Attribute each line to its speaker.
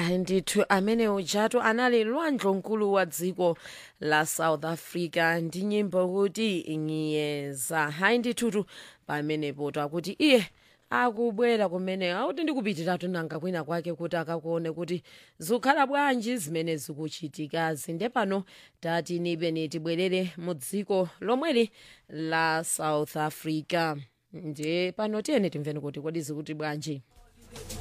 Speaker 1: ya ndithu amene ujatu anali lwandlonkulu wa dziko la south africa ndi nyimbo kuti ngiyeza hayi ndithutu pamenepo takuti iye akubwera kumene akuti ndikupitiratu nanga kwina kwake kuti akakuone kuti zikukhala bwanji zimene zikuchitikazi nde pano tati nipeni tibwerere mu dziko lomweli la south africa ndiye pano tiyene timveni kuti kodi zikuti bwanji